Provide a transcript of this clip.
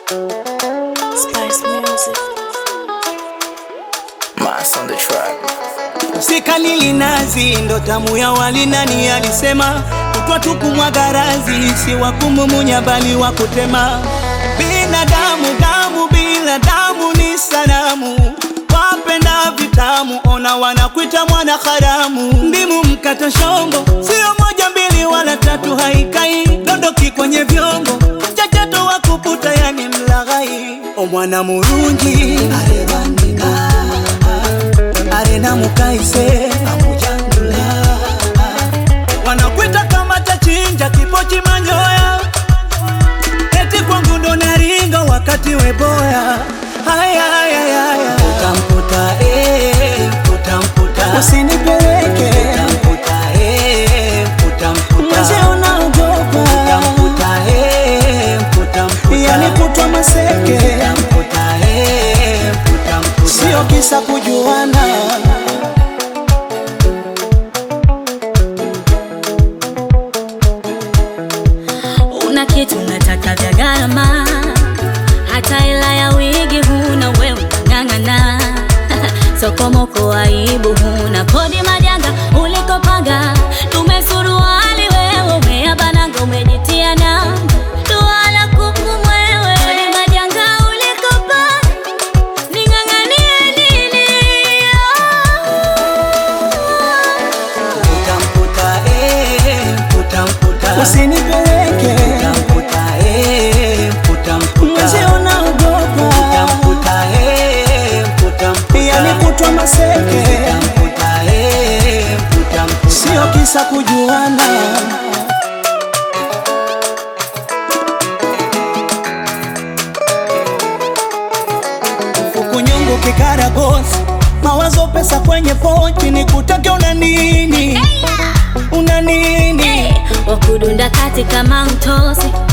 Spice Music. Mass on the track. Sikalili nazi ndo tamu ya wali, nani alisema? Kutwa tu kumwaga razi, si wa kumumunya bali wa kutema. Binadamu damu bila damu ni sanamu, wapenda vitamu, ona wanakuita mwana haramu. Ndimu mkata shombo, sio moja mbili wala tatu, haikai dondoki kwenye vyombo, mchachato wa kuputa, yani mlaghai. O mwana murungi arebandika arena mukaise amujangula wanakwita kama tachinja kipochi manyoya eti kwangu ndo naringa wakati weboya haya haya haya utamkuta eh utamkuta usinipeleke utamkuta eh utamkuta mzee unaogopa utamkuta eh utamkuta yani kutwa maseke utamkuta eh utamkuta sio kisa kujuana Una kitu unataka vya gharama, hata hela ya wigi huna, we unang'ang'ana sokomoko, aibu huna, kodi majanga ulikopanga, tumesuruali wewe umeabananga, umejitia nanga dua la kuku mwewe, kodi majanga ulikopanga, ning'ang'anie nini? utamkuta eh utamkuta usinipeleke utamkuta eh utamkuta mzee unaogopa utamkuta eh utamkuta yani kutwa maseke utamkuta eh utamkuta sio kisa kujuana Fukunyungu kikaragosi mawazo pesa kwenye pochi ni kutake una nini una nini wakudunda kati kama mtosi